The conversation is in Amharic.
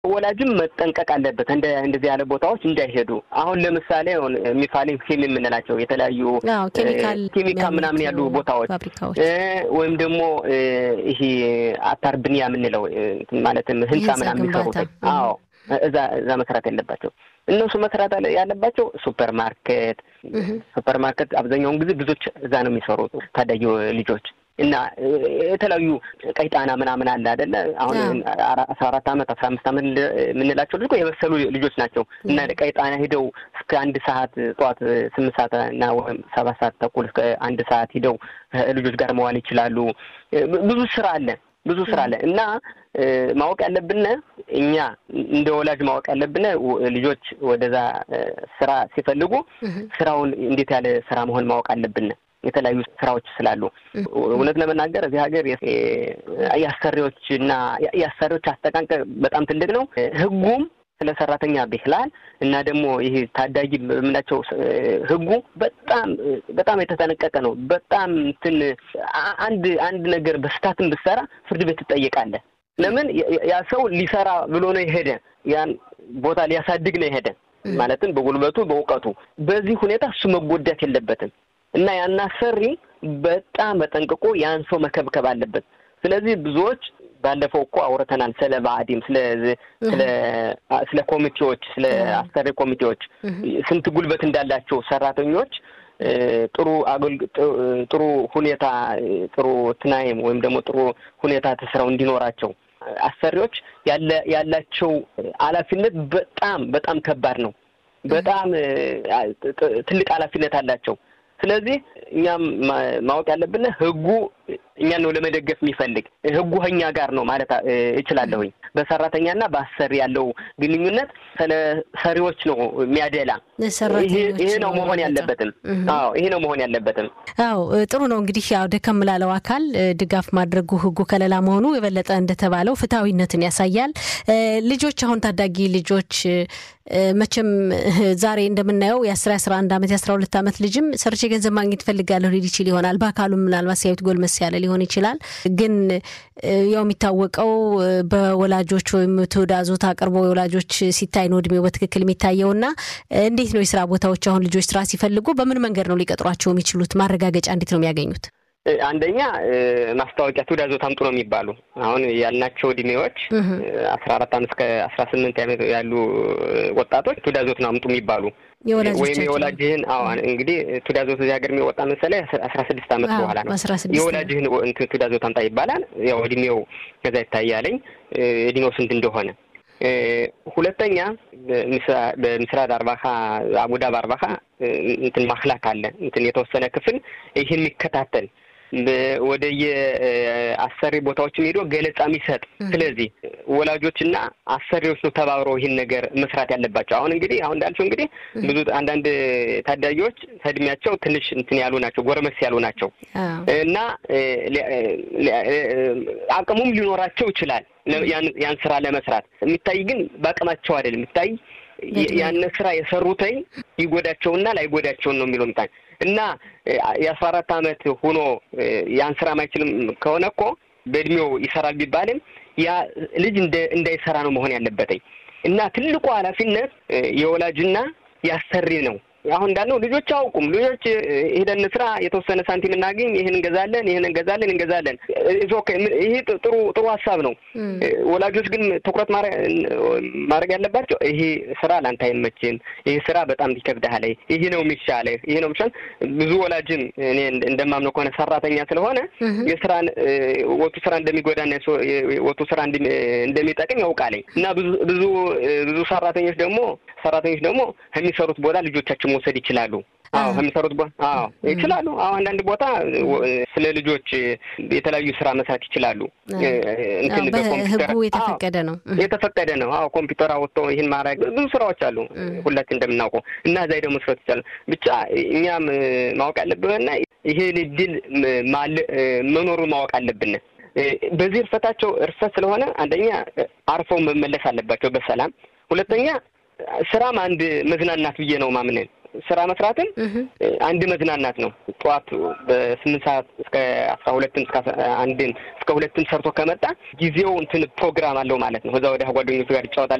ወላጅም መጠንቀቅ አለበት እንደ እንደዚህ ያለ ቦታዎች እንዳይሄዱ። አሁን ለምሳሌ ሚፋሊን ኪም የምንላቸው የተለያዩ ኬሚካል ምናምን ያሉ ቦታዎች ወይም ደግሞ ይሄ አታር ብንያ የምንለው ማለትም ህንፃ ምናምን የሚሰሩበት አዎ፣ እዛ እዛ መስራት ያለባቸው እነሱ መስራት ያለባቸው ሱፐር ማርኬት ሱፐር ማርኬት አብዛኛውን ጊዜ ብዙዎች እዛ ነው የሚሰሩት ታዳጊ ልጆች እና የተለያዩ ቀይጣና ምናምን አለ አይደለ? አሁን አስራ አራት አመት አስራ አምስት አመት የምንላቸው ልጅ የበሰሉ ልጆች ናቸው እና ቀይጣና ሂደው እስከ አንድ ሰዓት ጠዋት ስምንት ሰዓት እና ወይም ሰባት ሰዓት ተኩል እስከ አንድ ሰዓት ሂደው ልጆች ጋር መዋል ይችላሉ። ብዙ ስራ አለ ብዙ ስራ አለ እና ማወቅ ያለብን እኛ እንደ ወላጅ ማወቅ ያለብን ልጆች ወደዛ ስራ ሲፈልጉ ስራውን እንዴት ያለ ስራ መሆን ማወቅ አለብን። የተለያዩ ስራዎች ስላሉ እውነት ለመናገር እዚህ ሀገር የአሰሪዎች እና የአሰሪዎች አስተቃቀር በጣም ትልቅ ነው። ህጉም ስለ ሰራተኛ ብክላል እና ደግሞ ይሄ ታዳጊ የምናቸው ህጉ በጣም በጣም የተጠነቀቀ ነው። በጣም እንትን አንድ አንድ ነገር በስታትን ብትሰራ ፍርድ ቤት ትጠየቃለህ። ለምን ያ ሰው ሊሰራ ብሎ ነው የሄደ ያን ቦታ ሊያሳድግ ነው የሄደ ማለትም በጉልበቱ በእውቀቱ። በዚህ ሁኔታ እሱ መጎዳት የለበትም እና ያን አሰሪ በጣም በጠንቅቆ ያን ሰው መከብከብ አለበት። ስለዚህ ብዙዎች ባለፈው እኮ አውርተናል ስለ ብአዴን ስለ ስለ ስለ ኮሚቴዎች ስለ አሰሪ ኮሚቴዎች ስንት ጉልበት እንዳላቸው ሰራተኞች ጥሩ ጥሩ ሁኔታ ጥሩ ትናይም ወይም ደግሞ ጥሩ ሁኔታ ተስራው እንዲኖራቸው አሰሪዎች ያለ ያላቸው ኃላፊነት በጣም በጣም ከባድ ነው። በጣም ትልቅ ኃላፊነት አላቸው። ስለዚህ እኛም ማወቅ ያለብን ህጉ እኛን ነው ለመደገፍ የሚፈልግ ህጉ ከኛ ጋር ነው ማለት እችላለሁኝ። በሰራተኛና በአሰሪ ያለው ግንኙነት ስለ ሰሪዎች ነው የሚያደላ። ይሄ ነው መሆን ያለበትም። አዎ ይሄ ነው መሆን ያለበትም። አዎ ጥሩ ነው እንግዲህ ያው ደከም ላለው አካል ድጋፍ ማድረጉ ህጉ ከለላ መሆኑ የበለጠ እንደተባለው ፍትሐዊነትን ያሳያል። ልጆች አሁን ታዳጊ ልጆች መቼም ዛሬ እንደምናየው የአስራ አስራ አንድ አመት የአስራ ሁለት አመት ልጅም ሰርቼ ገንዘብ ማግኘት ፈልጋለሁ ሊል ይችል ይሆናል። በአካሉም ምናልባት ሲያዩት ጎልመስ ያለ ሊሆን ይችላል። ግን ያው የሚታወቀው በወላጆች ወይም ትዕዛዞት አቅርቦ የወላጆች ሲታይ ነው እድሜው በትክክል የሚታየውና እንዴት ነው የስራ ቦታዎች አሁን ልጆች ስራ ሲፈልጉ በምን መንገድ ነው ሊቀጥሯቸው የሚችሉት? ማረጋገጫ እንዴት ነው የሚያገኙት? አንደኛ ማስታወቂያ ትዕዛዞት አምጡ ነው የሚባሉ። አሁን ያልናቸው እድሜዎች አስራ አራት አመት እስከ አስራ ስምንት ዓመት ያሉ ወጣቶች ትዕዛዞት ነው አምጡ የሚባሉ ወይም የወላጅህን አዎ እንግዲህ ትዕዛዞት እዚህ ሀገር የሚወጣ መሰለህ አስራ ስድስት አመት በኋላ ነው። የወላጅህን ትዕዛዞት አምጣ ይባላል። ያው እድሜው ከዛ ይታያለኝ እድሜው ስንት እንደሆነ። ሁለተኛ በምስራድ አርባካ አቡዳብ አርባካ እንትን ማክላክ አለ እንትን የተወሰነ ክፍል ይህን የሚከታተል ወደ የአሰሪ ቦታዎችም ሄዶ ገለጻ የሚሰጥ ስለዚህ ወላጆችና አሰሪዎች ነው ተባብረው ይህን ነገር መስራት ያለባቸው። አሁን እንግዲህ አሁን እንዳልሽው እንግዲህ ብዙ አንዳንድ ታዳጊዎች ከእድሜያቸው ትንሽ እንትን ያሉ ናቸው፣ ጎረመስ ያሉ ናቸው እና አቅሙም ሊኖራቸው ይችላል ያን ስራ ለመስራት የሚታይ ግን በአቅማቸው አይደለም የሚታይ ያን ስራ የሰሩተኝ ይጎዳቸውና ላይጎዳቸውን ነው የሚለው ምጣኝ እና የአስራ አራት አመት ሆኖ ያን ስራ ማይችልም ከሆነ እኮ በእድሜው ይሰራል ቢባልም ያ ልጅ እንዳይሰራ ነው መሆን ያለበትኝ እና ትልቁ ኃላፊነት የወላጅና ያሰሪ ነው። አሁን እንዳልነው ልጆች አያውቁም። ልጆች ሄደን ስራ የተወሰነ ሳንቲም እናገኝ፣ ይህን እንገዛለን፣ ይህን እንገዛለን እንገዛለን። ይሄ ጥሩ ጥሩ ሀሳብ ነው። ወላጆች ግን ትኩረት ማድረግ ያለባቸው ይሄ ስራ ለአንተ አይመችም፣ ይሄ ስራ በጣም ይከብድሃል፣ ይሄ ነው የሚሻልህ፣ ይሄ ነው የሚሻል። ብዙ ወላጅም እኔ እንደማምነው ከሆነ ሰራተኛ ስለሆነ የስራን ወጡ ስራ እንደሚጎዳና ወጡ ስራ እንደሚጠቅም ያውቃለኝ እና ብዙ ብዙ ብዙ ሰራተኞች ደግሞ ሰራተኞች ደግሞ ከሚሰሩት ቦታ ልጆቻቸው መውሰድ ይችላሉ። አዎ ከሚሰሩት ቦታ አዎ ይችላሉ። አዎ አንዳንድ ቦታ ስለ ልጆች የተለያዩ ስራ መስራት ይችላሉ። እንትን በኮምፒውተር የተፈቀደ ነው የተፈቀደ ነው። አዎ ኮምፒውተር አወጥቶ ይህን ማድረግ ብዙ ስራዎች አሉ ሁላችን እንደምናውቀው እና እዛ ደግሞ መስራት ይቻላል። ብቻ እኛም ማወቅ ያለብንና ይሄን እድል መኖሩን ማወቅ አለብን። በዚህ እርፈታቸው እርፈት ስለሆነ አንደኛ አርፈው መመለስ አለባቸው በሰላም ሁለተኛ ስራም አንድ መዝናናት ብዬ ነው ማምነን። ስራ መስራትም አንድ መዝናናት ነው። ጠዋት በስምንት ሰዓት እስከ አስራ ሁለትም እስከ አንድም እስከ ሁለትም ሰርቶ ከመጣ ጊዜው እንትን ፕሮግራም አለው ማለት ነው። ከዛ ወዲያ ጓደኞቹ ጋር ይጫወታል።